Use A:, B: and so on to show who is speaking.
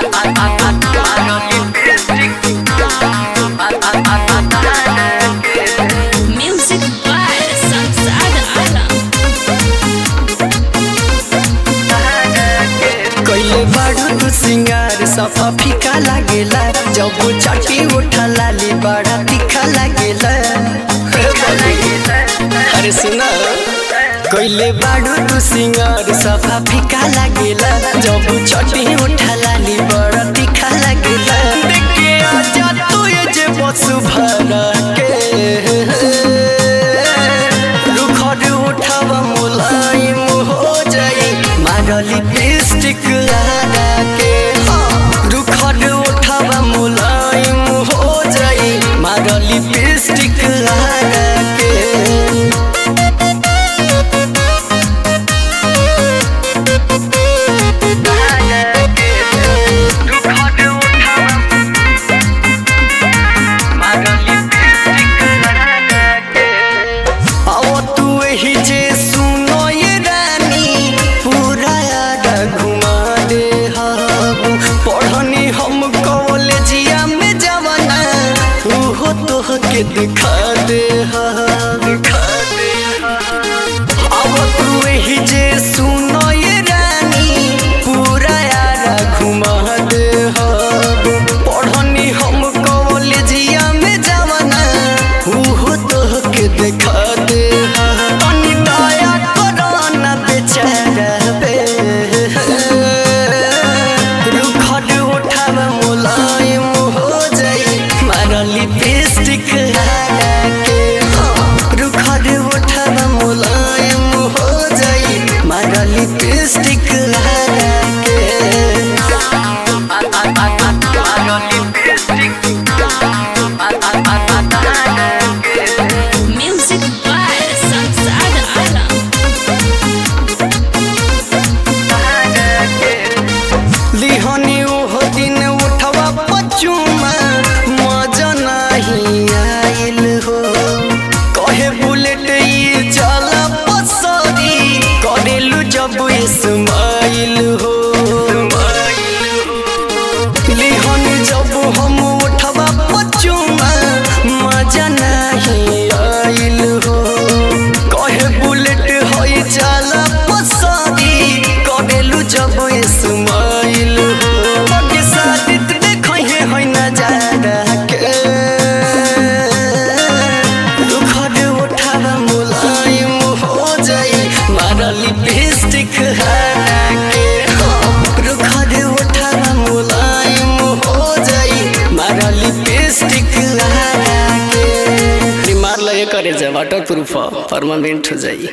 A: Music by Samsada Alam.
B: कइले बाड़ू तू सिंगार सफा फीका लागेला जब चाटी उठा लाली बड़ा तीखा लागेला अरे सुना कइले बाड़ू तू सिंगार सफा फीका लागेला जब चाटी उठा लाली बड़ा तीखा लागेला देखे आजा तू ये जे बसु भरा के रुखर उठावा मुलायम हो जाई मारली लिपस्टिक लगा के रुखर उठावा मुलायम हो जाई मारली लिपस्टिक लगा के आओ तू ही जे सुनो ये रानी पूरा याद घुमा दे हाबू पढ़नी हम कॉलेजिया में जवाना उहो तो के दिखा दे हा दिखा दे आओ तू ही जे सुनो ये रानी पूरा याद घुमा दे हाबू पढ़नी हम कॉलेजिया में जवाना उहो तो के दिखा दे हा तनी दया करो ना बेचारा पे रुखर उठाव मुलायम हो जाई मारा लिपस्टिक लगा के रुखर उठाव मुलायम हो जाई मारा लिपस्टिक लगा के
A: Music by Samsada Alam.
B: लिहनी ओहो दिन उठवा पचुमा मजा नहीं आइल हो कहे बुलेट ये चला पसरी करेलू जब इस्माइल हो लिहनी जब हम उठवा पचुमा मजा नहीं आइल हो कहे बुलेट होई चला पसरी करेलू जब इस्माइल हो बाकी सादित देखो ये होई ना जाड़ा के रुखर उठावा मुलायम हो जाई मारा लिपस्टिक हटा के रुखर उठावा मुलायम हो जाई मारा लिपस्टिक हटा के मार लगे करे जा वाटर प्रूफ परमानेंट हो जाई